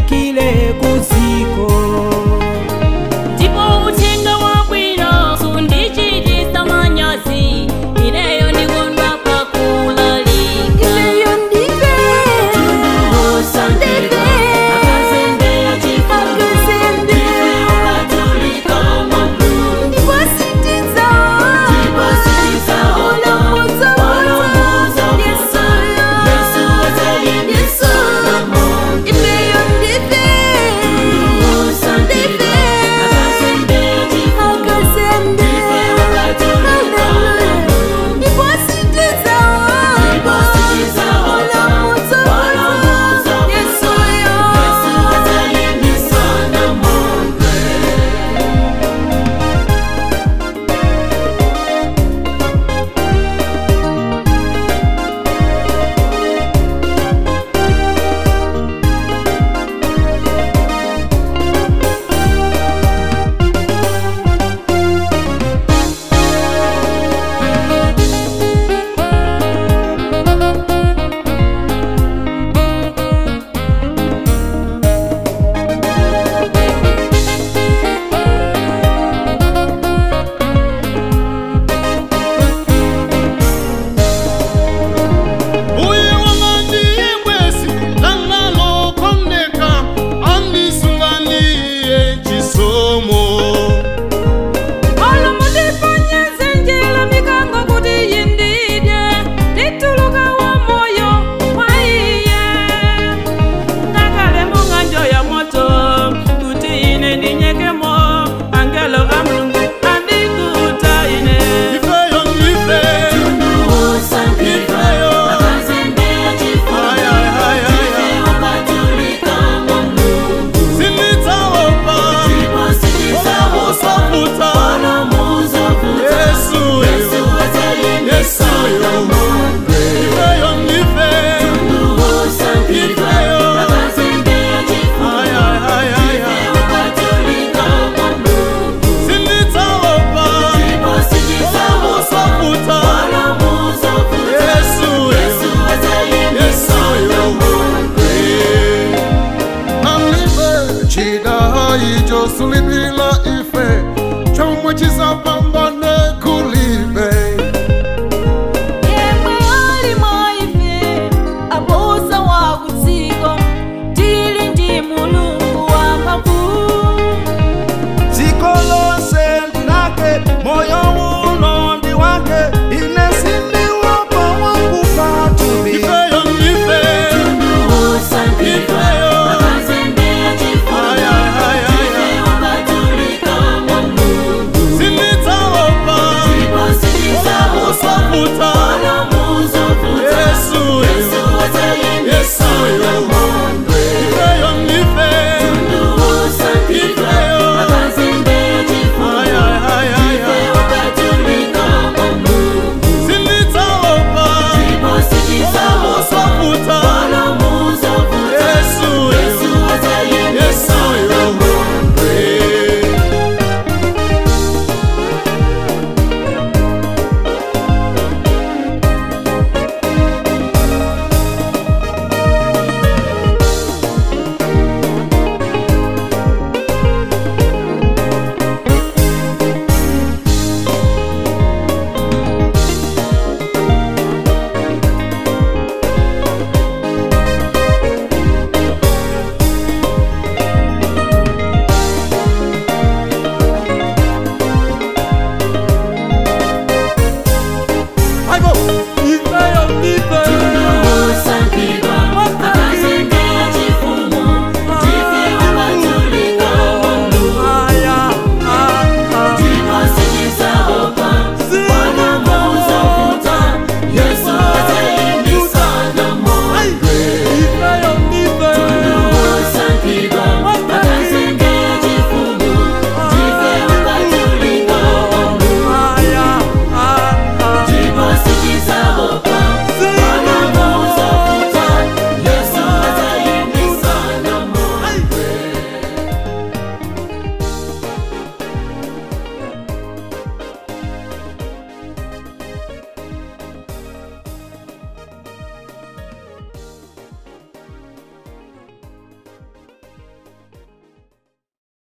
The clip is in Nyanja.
lifikile kuziko ndipo uthenga wabwino sundichitisa manyazi ineyo ndikondwa pakulalika Ineyo ndive Osandika, akazembera chifundo, akazembe ukatolika mwambu, ndipositiza ndipositiza olamuza olamuza yesuyo Yesu wazalimbisa namonde. ineyo ndive Osandika, akazembera chifundo, akazembe ukatolika mwambu, ndipositiza ndipositiza olamuza olamuza yesuyo Yesu wazalimbisa namonde. uye wangandiye mwesi langalokondeka anisunganiye chisomo olomudipanyeze njila mikango kuti yindidye ndituluka wa moyo waiye ngakale munganjo ya moto kuti ine ndinyekemo angelo a mulungu andikuta ine ifeyo nife ifeyo sinitsaopa olamusafuta yesuyo yesuyo ifeyo nife ifeyo sinitsaopa olamusafuta yesuyo yesuyo nanife chida icho sulipila